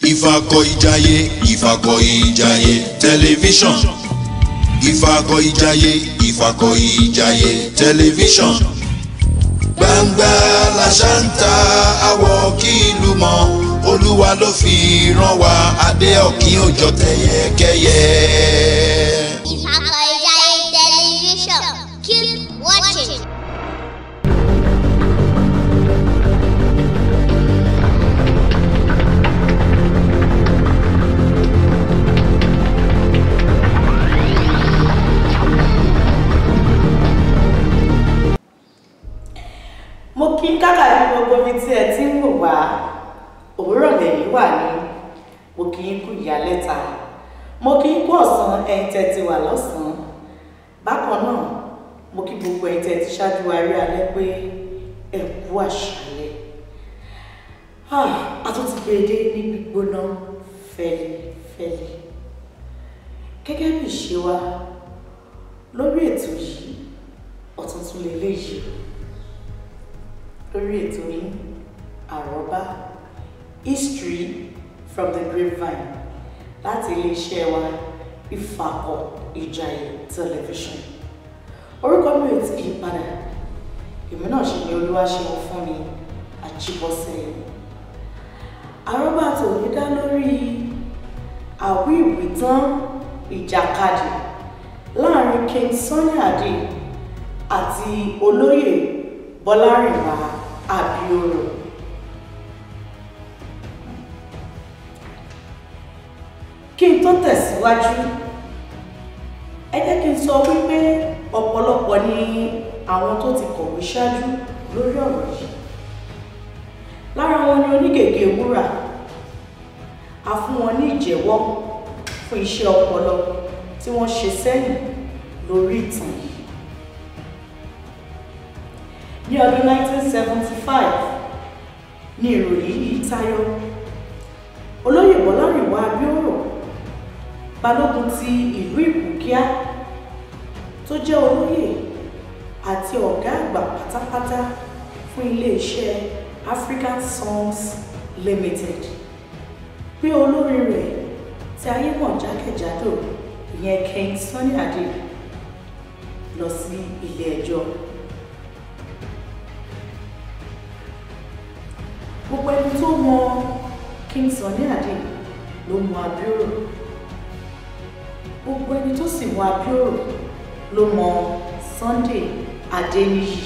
ìfàkọ̀ìjàyè ìfàkọ̀ìjàyè tẹlifíṣàn ìfàkọ̀ìjàyè ìfàkọ̀ìjàyè tẹlifíṣàn gbangba làṣántà àwọ̀ kí ìlú mọ̀ olúwa ló fi rán wa adé ọ̀kín òjò tẹ̀yẹkẹyẹ. Ìfàkọ̀ìjàyè tẹlifíṣàn keep watching. mo kí kákàrí gbogbo ibi tí ẹ ti ń wò wá òwúrọ̀ lẹ́yìn wà ní mo kí í kú ìyálẹ́ta mo kí í kú ọ̀sán ẹ̀yin tẹ́ ti wà lọ́sàn-án bákan náà mo kí gbogbo ẹ̀yin tẹ́ ti ṣáájú wa rí alẹ́ pé ẹ kú àṣálẹ́ Ah, a tún ti gbé e dé ní gbígbóná fẹ́lifẹ́li gẹ́gẹ́ bí ìṣe wa lórí ètò yìí ọ̀tún tún lè léyìí lórí ètò yìí àrọ́bá history from the grapevine láti iléeṣẹ́ wa ìfàkọ̀ ìjàyè television orúkọ mi ò tí yí padà èmi náà ṣe ni olúwa ṣe wọn fún mi àjíbọ́sẹ̀ àrọ́bá tòní dá lórí àwí ìwìtán ìjàkadì láàrin king sunny adé àti olóyè bọ́lárìnwá àbíòrò kí n tó tẹ̀síwájú ẹ jẹ́ kí n sọ wípé ọ̀pọ̀lọpọ̀ ni àwọn tó ti kọ̀wé ṣáájú lórí ọ̀rọ̀ yìí lára wọn ni onígègé wúrà a fún wọn ní ìjẹ́wọ́ fún iṣẹ́ ọpọlọ tí wọ́n ṣe sẹ́yìn lórí ìtàn yìí ní ọdún 1975 ní ìròyìn yìí tayọ olóyè bọ́lárìnwá abíọ́rò balógun ti ìlú ìpòkíà tó jẹ́ olóyè àti ọ̀gá àgbà pátápátá fún iléeṣẹ́ African Songs Limited pé olórin rẹ̀ tí ayé mọ̀ jákèjádò ìyẹn King Sunny Adé lọ sí ilé ẹjọ́. gbogbo ẹni tó mọ King Sunny Adé ló mọ Abíọ́rò gbogbo ẹni tó sì mọ Abíọ́rò ló mọ Sunday Adéníyì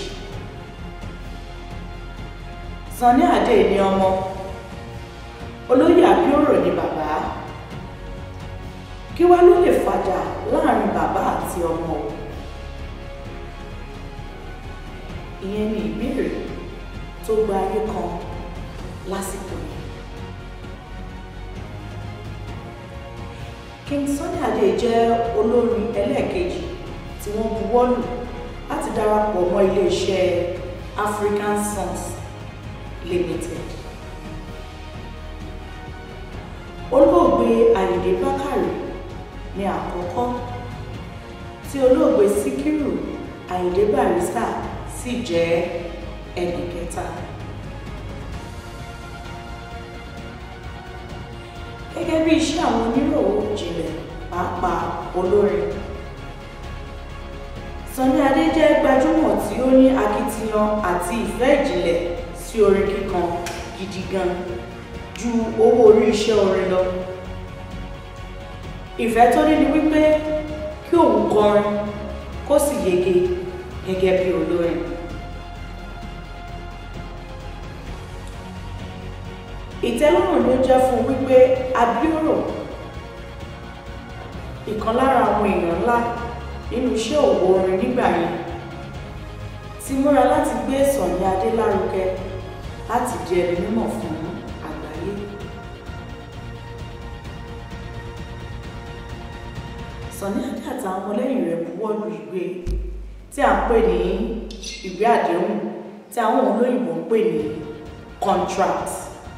Sunny Adé ní ọmọ olóyè Abíọ́rò ní bàbá kí wá ló lè fàjà láàrin bàbá àti ọmọ o ìyẹn ni ìbéèrè tó gba ayé kan lásìkò yìí. King Sunny Adé jẹ́ olórin ẹlẹ́ẹ̀kejì tí wọ́n buwọ́lù láti darapọ̀ mọ́ iléeṣẹ́ African Songs Limited. olóògbé Àyìndé Bákàrè ní àkọ́kọ́ tí olóògbé Síkírù Àyìndé Barrister sì jẹ́ ẹnì kẹta. gẹ́gẹ́ bí iṣẹ́ àwọn oníròwò jinlẹ̀ pàápàá olórin. Sunny Adé jẹ́ gbajúmọ̀ tí ó ní akitiyan àti ìfẹ́ ìjìnlẹ̀ sí orin kíkan gidi gan ju owó orí iṣẹ́ orin lọ. ìfẹ́ tó ní ni wípé kí òun kọrin kó sì yege gẹ́gẹ́ bí olórin. ìtẹ́lọ́rùn ló jẹ́ fún wípé Abíọ́rò ìkan lára àwọn èèyàn ńlá nínú iṣẹ́ òwò orin nígbà yẹn ti múra láti gbé Sunny Adé lárugẹ láti di ẹni mímọ̀ fún àgbáyé. Sunny Adé àtàwọn ọmọlẹ́yìn rẹ̀ buwọ́lù ìwé tí a ń pè ní ìwé àdéhùn tí àwọn olóyìnbó ń pè ní contract.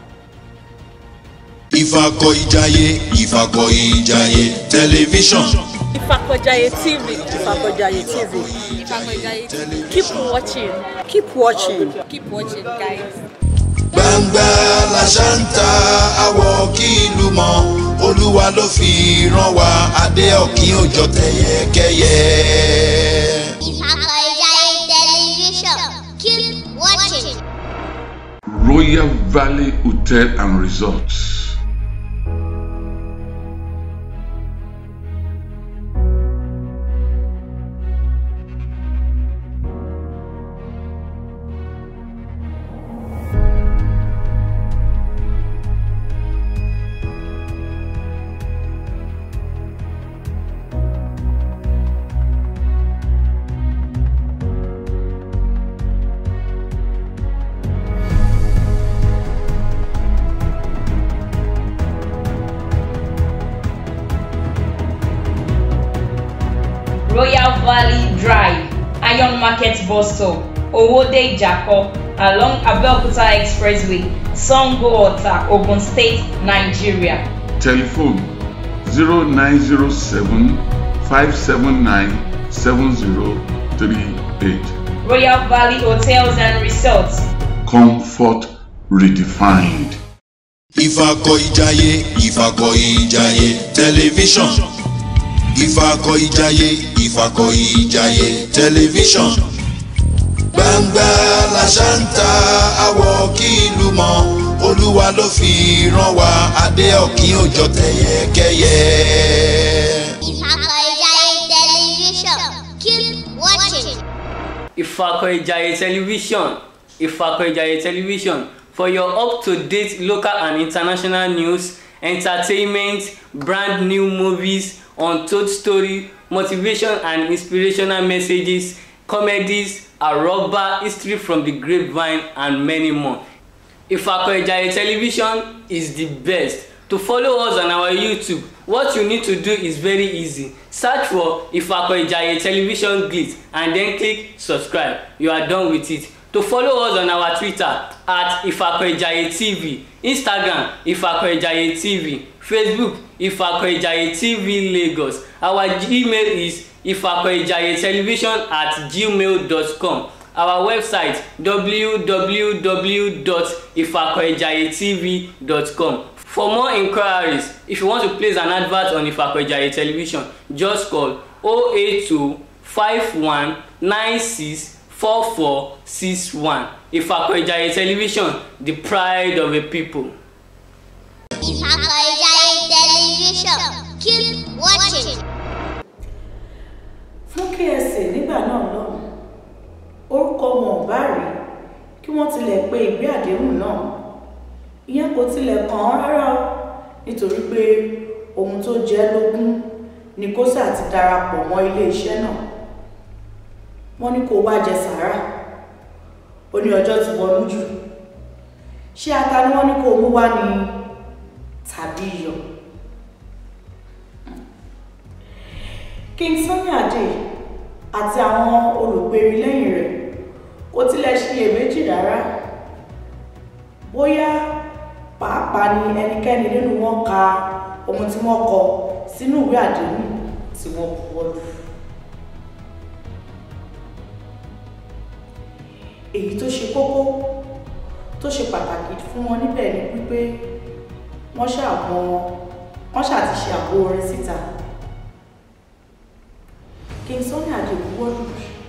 ìfàkọ̀ìjàyè ìfàkọ̀ìjàyè tẹlifíṣàn Ifakojaye TV. Ifakojaye TV. Ifakojaye Keep watching. Keep watching. Keep watching, guys. gbangba làṣántà àwọ̀ kí ìlú mọ olúwa ló fi rán wa adé ọ̀kín òjò tẹ̀yẹkẹ́yẹ. Ìfàkọ̀ìjayé tẹlifíṣọ̀n keep watching. Royal Valley Hotel and Resorts. Royal Valley Drive, Iron Market Bus Stop, Owode Jako, along Abeokuta Expressway, Sango Ota, Ogun State, Nigeria. Telephone 0907 579 7038. Royal Valley Hotels and Resorts, Comfort redefined. ìfàkọ̀ìjayé ìfàkọ̀ìjayé tẹlifíṣọ̀n ìfàkọ̀ìjayé ìfàkọ̀ìjayé tẹlifíṣọ̀n gbangba làṣántà àwọ̀ kí ìlú mọ olúwa ló fi rán wa adé ọ̀kín òjò tẹ̀yẹkẹ́yẹ. Ìfàkọ̀ìjayé tẹlifíṣọ̀n keep watching. Ifako Ijaye Television Ifako Ijaye Television for your up-to-date local and international news, entertainment, brand new movies, untold story, motivation and inspirational messages, comedies, aroba, history from the grapevine and many more. Ifako Ijaye Television is the best. To follow us on our YouTube, what you need to do is very easy. Search for Ifako Ijaye Television Glitz and then click subscribe. You are done with it. To follow us on our Twitter at Ifako Ijaye TV, Instagram Ifako Ijaye TV, Facebook Ifako Ijaye TV Lagos. Our Gmail is ifakoijayetelevision at gmail.com. Our website www.ifakoijayetv.com. For more inquiries, if you want to place an advert on Ifako Ijaye Television, just call 082 51 96 4461. Ifako Ijaye Television, the pride of a people. Ìfàkọ̀ìjayé tẹlifíṣọ̀n keep watching. fún KSA nígbà náà lọ́hùn orúkọ wọn ò bá rí kí wọ́n tilẹ̀ pe ìwé àdéhùn náà ìyẹn kò tilẹ̀ kàn án rárá o nítorí pé ohun tó jẹ́ lógún ni kósà ti darapọ̀ mọ́ iléeṣẹ́ náà wọ́n ní kó wá jẹ sàárà ó ní ọjọ́ ti wọnú jù ṣé ata ni wọ́n ní kó mú wá ní tàbí iyọ̀ King Sunny Adé àti àwọn olùgbèrí lẹ́yìn rẹ̀ kò tilẹ̀ ṣiyèméjì rárá bóyá pàápàá ni ẹnikẹ́ni nínú wọn ka ohun tí wọ́n kọ sínú ìwé àdéhùn tí wọ́n buwọ́ lù. èyí tó ṣe kókó tó ṣe pàtàkì fún wọn níbẹ̀ ni wípé wọ́n ṣàmọ́ wọ́n ṣàti ṣe àbò orin síta. King Sunny Adé buwọ́lù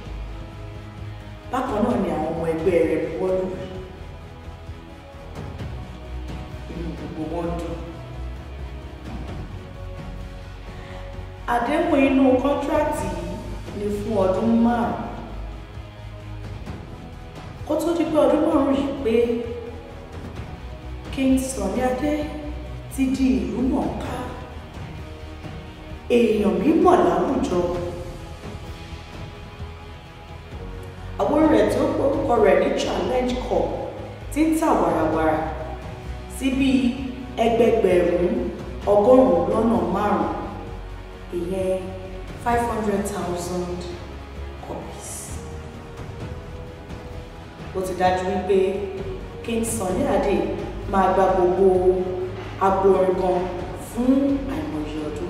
bákan náà ni àwọn ọmọ ẹgbẹ́ rẹ̀ buwọ́lù inú gbogbo wọn dùn. àdéhùn inú kọ́ńtíráàtì yìí ni fún ọdún márùn-ún kó tó di pé ọdún márùn-ún yìí pé King Sunny Adé ti di ìlú mọ̀ọ́ká èèyàn mímọ̀ láwùjọ àwọn rẹ̀ tó porúkọ rẹ̀ ní challenge cup ti ń tà wàràwàrà sí bíi ẹgbẹgbẹ̀rún ọgọ́rùn-ún lọ́nà márùn-ún ìyẹn five hundred thousand copies. ó ti dájú wípé King Sunny Adé máa gba gbogbo agbo orin kan fún àìmọye ọdún.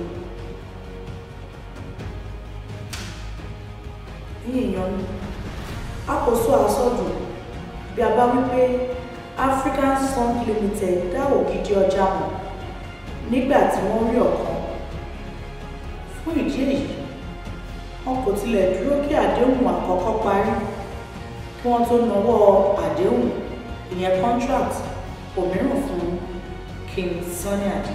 ní èèyàn mi a kò sọ àsọdùn bí a bá wípé African Song Limited dá ògidì ọjà mọ̀ nígbà tí wọ́n rí ọ̀kan fún ìdí èyí wọn kò tilẹ̀ dúró kí àdéhùn àkọ́kọ́ parí kí wọ́n tó nawọ́ àdéhùn ìyẹn contract òmíràn fún King Sunny Adé.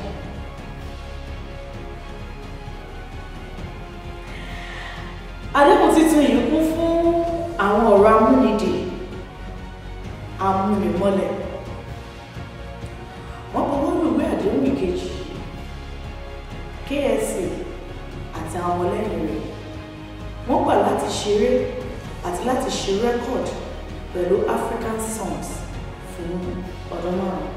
àdéhùn títún yìí kún fún àwọn ọ̀rọ̀ amúnidì amúnimọ́lẹ̀ wọ́n buwọ́ lù ìwé àdéhùn ìkejì KSA àti àwọn ọmọlẹ́yìn rẹ̀ wọ́n gbà láti ṣeré àti láti ṣe rẹ́kọ̀d pẹ̀lú African songs fún ọdún márùn-ún.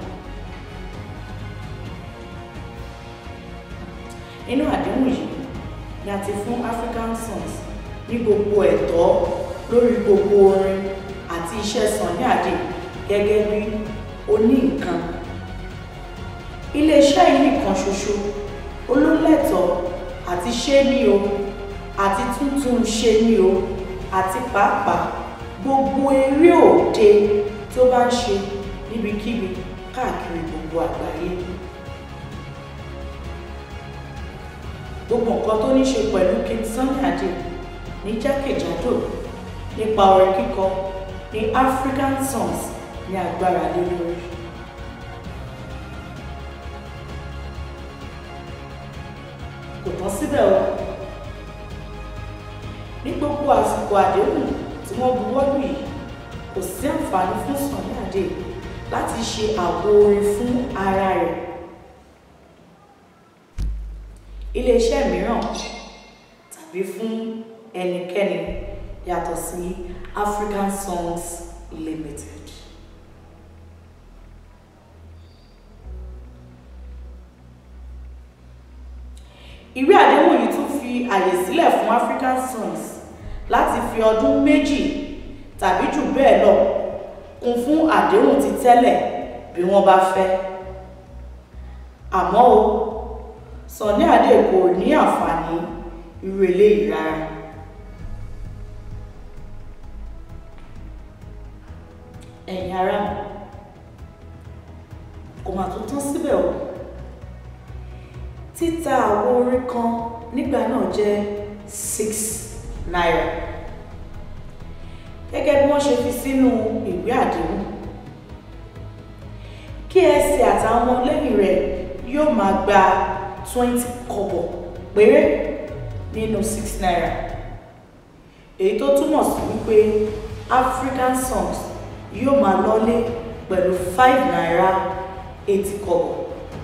nínú àdéhùn yìí ni a ti fún African songs ní gbogbo ẹ̀tọ́ lórí gbogbo orin àti iṣẹ́ Sunny Adé gẹ́gẹ́ bí oní nǹkan. iléeṣẹ́ yìí nìkan ṣoṣo olólẹ́tọ̀ọ́ àti ṣé ní o àti tuntun ṣe ní o àti pàápàá gbogbo eré òde tó bá ń ṣe níbikíbi káàkiri gbogbo àgbáyé. gbogbo nǹkan tó ní ṣe pẹ̀lú King Sunny Adé ní jákèjádò nípa orin kíkọ ní African songs ní agbára lé lórí. kò tán síbẹ̀ o ní gbogbo àsìkò àdéhùn tí wọ́n buwọ́ lù yìí kò sí àǹfààní fún Sunny Adé láti ṣe àwo orin fún ara rẹ̀ iléeṣẹ́ mìíràn tàbí fún ẹnikẹ́ni yàtọ̀ sí African Songs Limited. ìwé àdéhùn yìí tún fi àyè sílẹ̀ fún African Songs láti fi ọdún méjì tàbí jù bẹ́ẹ̀ lọ kún fún àdéhùn ti tẹ́lẹ̀ bí wọ́n bá fẹ́ àmọ́ o Sunny Adé kò ní àǹfààní irú eléyìí rárá. ẹ̀yin ará mi kò mà tó tán síbẹ̀ o títa àwo orin kan nígbà náà jẹ́ six naira gẹ́gẹ́ bí wọ́n ṣe fi sínú ìwé àdéhùn KSA àtàwọn ọmọlẹ́yìn rẹ̀ yóò máa gba twenty kọ́bọ̀ péré nínú six naira èyí tó túmọ̀ sí wípé African songs yóò máa lọ́lé pẹ̀lú five naira eighty kọ́bọ̀.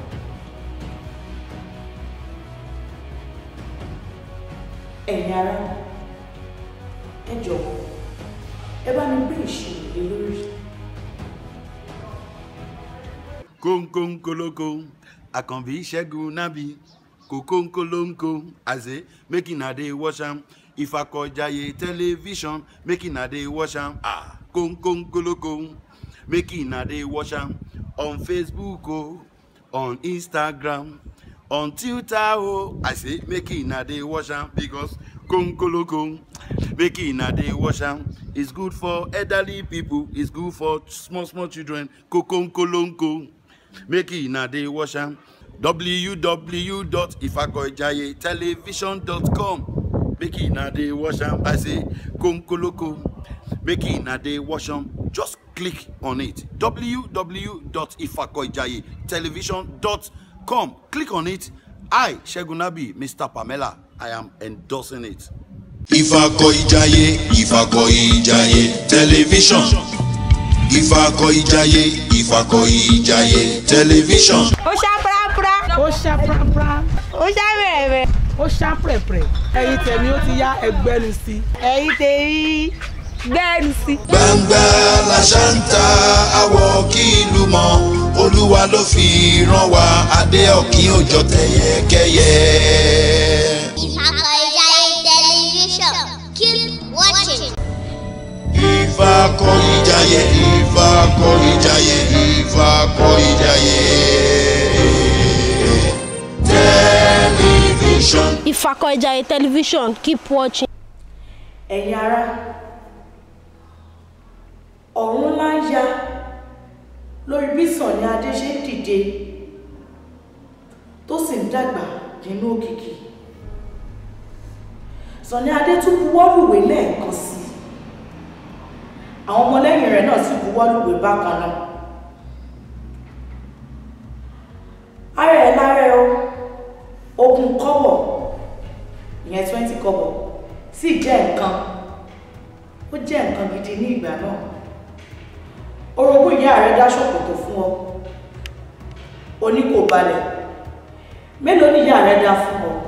ẹ̀yin ará ẹ jọ̀wọ́ ẹ bá mi gbé ìṣirò lé lórí. kónkónkólókó àkànbí ṣẹ́gun nábì kòkónkólóńkó àzé make una dey watch am ìfàkọ̀jayé tẹlifíṣàn make una dey watch am ah kónkónkólókó make una dey watch am on facebook o on instagram on twitter o i say make una dey watch am because konkoloko make una dey watch am it's good for elderly people it's good for small small children kokonkolonko make una dey watch am www.ifakoijayetelevision.com make una dey watch am i say konkoloko make una dey watch am just click on it www.ifakoijayetelevision.com click on it i segunabi mr pamela i am endorsing it. Ìfàkọ̀ìjayé Ìfàkọ̀ìjayé tẹlifíṣọ̀n Ìfàkọ̀ìjayé Ìfàkọ̀ìjayé tẹlifíṣọ̀n. ó ṣá pàápàá ó ṣá pàápàá ó ṣá bẹ̀rẹ̀ ó ṣá pẹ̀pẹ̀ ẹ̀yin tẹ̀mí ó ti yá ẹgbẹ́nu sí i. ẹ̀yin tèmi gbẹ́nu sí. Gbangba la ṣá ń ta àwọ̀ kí ìlú mọ̀ Olúwa ló fi rán wa adé ọ̀kín òjò tẹ̀yẹkẹ́yẹ. Ìfàkọ̀ìjayé television. Keep watching. Ìfàkọ̀ìjayé Ìfàkọ̀ìjayé Ìfàkọ̀ìjayé tẹlifíṣọ̀n. Ìfàkọ̀ìjayé television keep watching. ẹ̀yin ará ọ̀run ńlá ń ya lórí bí Sunny Adé ṣe ń dìde dàgbà nínú òkìkí Sọ̀ní Adé tún buwọ́lùwé lẹ́ẹ̀kan sí i àwọn ọmọlẹ́yìn rẹ̀ náà sì buwọ́lùwé bákan náà ara ẹ̀ lára ẹ̀ ogún kọ́bọ̀ ìyẹn twenty kọ́bọ̀ sì jẹ́ nǹkan ó jẹ́ nǹkan gidi ní ìgbà náà orogún ìyá rẹ̀ dá ṣòkòtò fún ọ oní kò balẹ̀ mélòó ni ìyá rẹ̀ dá fún ọ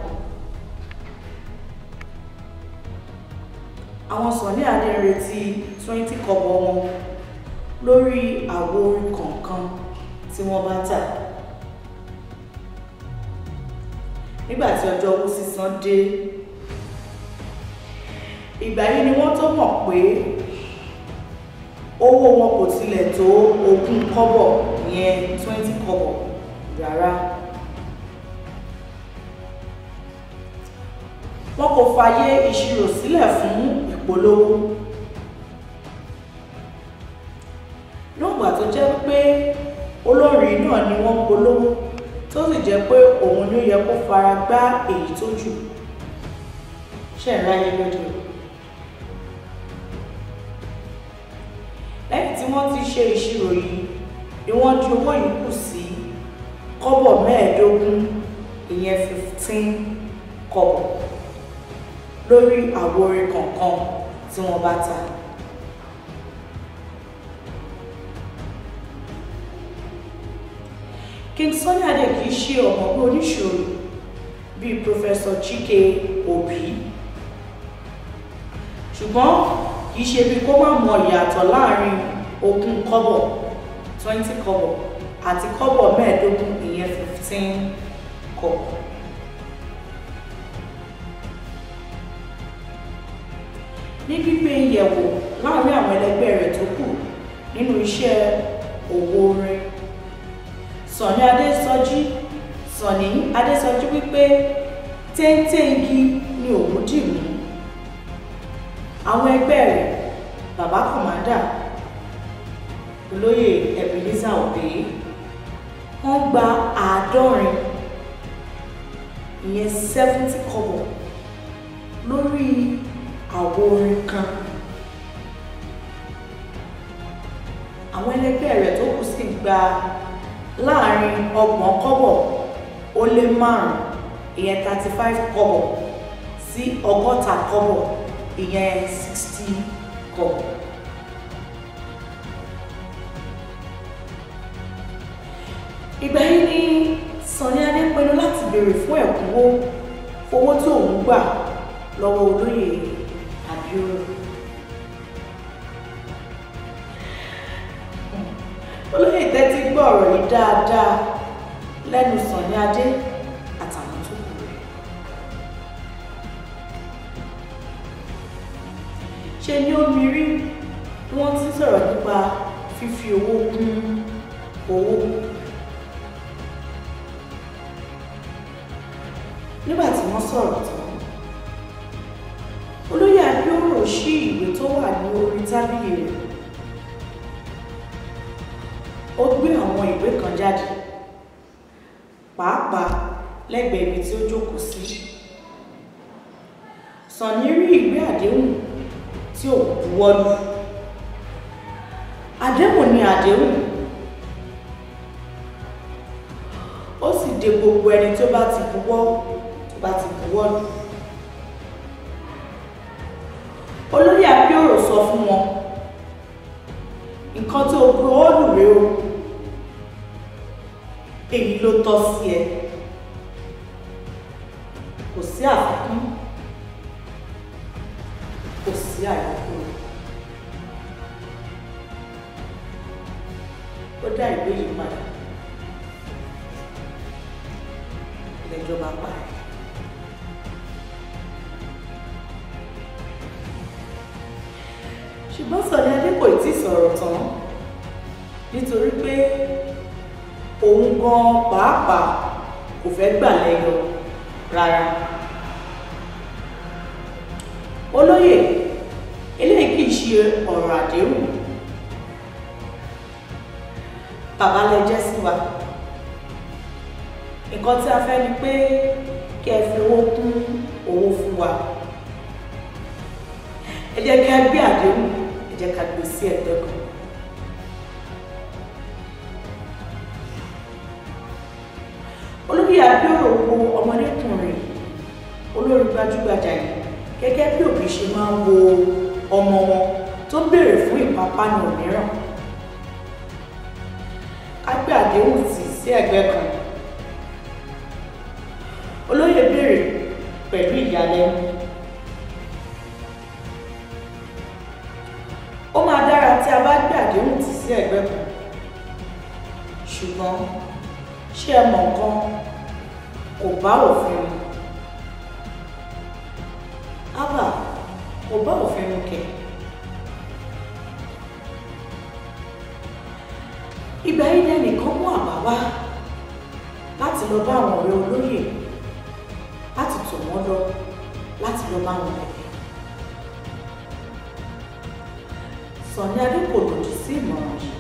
àwọn Sọ̀ní Adé ń retí twenty kọ́bọ̀ wọn lórí àwo orin kọ̀ọ̀kan tí wọ́n bá tà nígbà tí ọjọ́ owó sísan dé ìgbà yìí ni wọ́n tó mọ̀ pé owó wọn kò tilẹ̀ tó ogún kọ́bọ̀ ìyẹn twenty kọ́bọ̀ rárá wọn kò fààyè ìṣirò sílẹ̀ fún ìpolówó nígbà tó jẹ́ pé olórin náà ni wọ́n polówó tó sì jẹ́ pé òun ni ó yẹ kó fara gbá èyí tó jù ṣe ń ráyé lóde lẹ́yìn tí wọ́n ti ṣe ìṣirò yìí ni wọ́n di owó yìí kù sí kọ́bọ̀ mẹ́ẹ̀ẹ́dógún ìyẹn fifteen kọ́bọ̀ lórí àwo orin kọ̀ọ̀kan tí wọ́n bá ta. King Sunny Adé kì í ṣe ọ̀mọ̀gbọ́n oníṣòro bíi Professor Chike Obi ṣùgbọ́n kì í ṣe bí kó má mọ ìyàtọ̀ láàrin ogún kọ́bọ̀ twenty kọ́bọ̀ àti kọ́bọ̀ mẹ́ẹ̀ẹ́dógún ìyẹn fifteen kọ́bọ̀. ní gbígbé ìyẹ̀wò láàrin àwọn ẹlẹgbẹ́ rẹ̀ tó kù nínú iṣẹ́ òwò orin Sọ̀ní Adésọjí Sọ̀ní Adésọjí wípé téńté igi ni òun dì mú àwọn ẹgbẹ́ rẹ̀ bàbá kọ̀mádà olóyè Ebenezer Obey wọ́n gba àádọ́rin ìyẹn seventy kọ́bọ̀ lórí àwo orin kan àwọn ẹlẹgbẹ́ rẹ̀ tó kù sì gba láàrin ọgbọ̀n kọ́bọ̀ ó lé márùn ìyẹn thirty five kọ́bọ̀ sí ọgọ́ta kọ́bọ̀ ìyẹn sixty kọ́bọ̀. ìgbà yìí ni Sọ̀ní Adé pinnu láti béèrè fún ẹ̀kúnwó owó tí òun gbà lọ́wọ́ olóyè Abioro. olóyè tẹ́tí gbọ́ ọ̀rọ̀ yìí dáadáa lẹ́nu Sọ̀ní Adé àtàwọn tó kù rẹ̀. ṣe ni ó mirí bí wọ́n ti sọ̀rọ̀ nípa fífi owó kún owó. nígbà tí wọ́n sọ̀rọ̀ tán olóyè Abioro ṣí ìwé tó wà ní orí tábìlì rẹ̀ ó gbé àwọn ìwé kan jáde pàápàá lẹ́gbẹ̀ẹ́ ibi tí ó jókòó sí Sọ̀ní rí ìwé àdéhùn tí ò buwọ́lù àdéhùn ni àdéhùn ó sì de gbogbo ẹni tó bá ti buwọ́ tó bá ti buwọ́lù olóyè Abioro sọ fún wọn nǹkan tó buwọ́lù rèé o èyí ló tọ́ sí ẹ kò sí àfikún kò sí àyọkúrò ó dá ìwé yìí padà ìlẹ́jọba parí. ṣùgbọ́n Sọ̀ní Adé kò tí ì sọ̀rọ̀ tán nítorí pé òun gan pàápàá kò fẹ́ gbà lẹ́yọ rárá. olóyè eléyìí kì í ṣe ọ̀rọ̀ àdéhùn bàbá lẹ jẹ́ sí wa nǹkan tí a fẹ́ ni pé kí ẹ fi owó kún owó fún wa ẹ jẹ́ kí a gbé àdéhùn ẹ jẹ́ ká gbé sí ẹ̀gbẹ́ kan. olórí àbíọ̀rò wo ọmọdékùnrin olórí gbajúgbajà yìí gẹ́gẹ́ bí òbí ṣe máa ń wo ọmọ wọn tó béèrè fún ìpápánu mìíràn ká gbé àdéhùn tì sí ẹ̀gbẹ́ kan olóyè béèrè pẹ̀lú ìyàlẹ́nu ó máa dára tí a bá gbé àdéhùn tì sí ẹ̀gbẹ́ kan ṣùgbọ́n ṣé ẹ mọ̀ nǹkan kò bá òfin mu ábà kò bá òfin mu kẹ̀. ìgbà yìí ni ẹnìkan mú àbá wá láti lọ bá àwọn ọ̀rẹ́ olóyè láti tò wọ́n lọ láti lọ bá wọn bẹ̀rẹ̀. Sọ̀ni Adé kò lòdì sí ìmọ̀ràn yìí.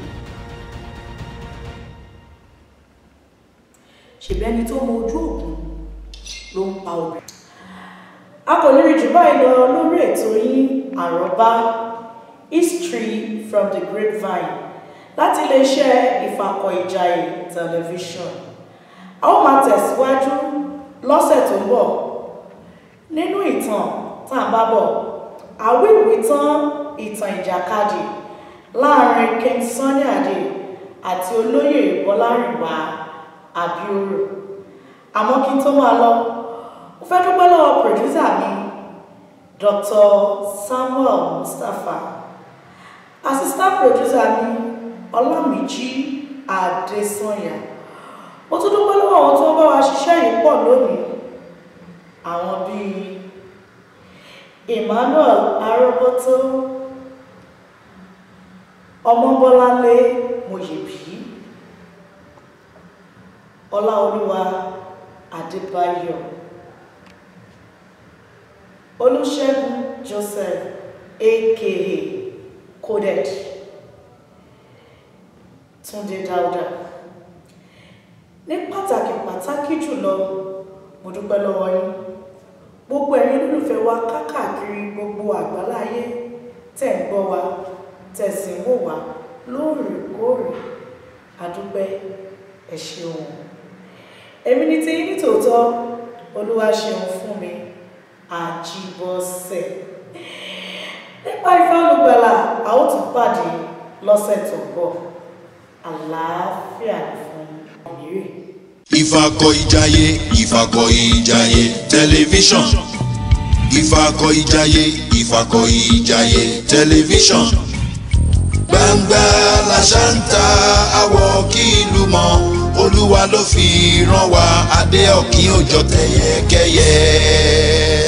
ṣèbí ẹni tó mọ ojú òògùn ló ń pa obìnrin. a kò ní rí jù báyìí lọ lórí ètò yín àròbá history from the grapevine láti iléeṣẹ́ ìfàkọ̀ ìjàyè tẹlifíṣọ̀n. a ó máa tẹ̀síwájú lọ́sẹ̀ tó ń bọ̀ nínú ìtàn tá à ń bá bọ̀ àwíwí tán ìtàn ìjàkadì láàrin King Sunny Adé àti olóyè Bọ́lárìnwá àbíòrò àmọ́ kí n tó máa lọ mo fẹ́ dúpẹ́ lọ́wọ́ pòdúsà mi Dr. Samuel Mustapha assistant producer mi Ọlámìjí Adésànyà mo tún dúpẹ́ lọ́wọ́ àwọn tó ń bá wa ṣiṣẹ́ yìí pọ̀ lónìí àwọn bíi Emmanuel Arọ́bọ́tó Ọmọbọ́láńlé Mòyèbí ọláolúwa adébáyọ̀ olùṣègùn joseph aka coded túndé dáúdà ní pàtàkì pàtàkì jùlọ mo dúpẹ́ lọ́wọ́ yín gbogbo ẹ̀yin olólùfẹ́ wa káàkiri gbogbo àgbáláyé tẹ̀ ń gbọ́ wa tẹ̀ sì ń wò wá lóòrèkóòrè àdúpẹ́ ẹ ṣeun èmi ní ti ní tòótọ́ olúwa ṣeun fún mi àjíbọ́sẹ̀ nípa Ifá Olùgbàlà a ó tún pàdé lọ́sẹ̀ tó ń bọ̀ àlàáfíà fún ìrè. ìfàkọ̀ ìjàyè ìfàkọ̀ ìjàyè tẹlifíṣọ̀n ìfàkọ̀ ìjàyè ìfàkọ̀ ìjàyè tẹlifíṣọ̀n gbangba làṣà ń ta àwọ̀ kí ìlú mọ̀ olúwa ló fi rán wa adé ọ̀kín òjò tẹ̀yẹkẹ́yẹ.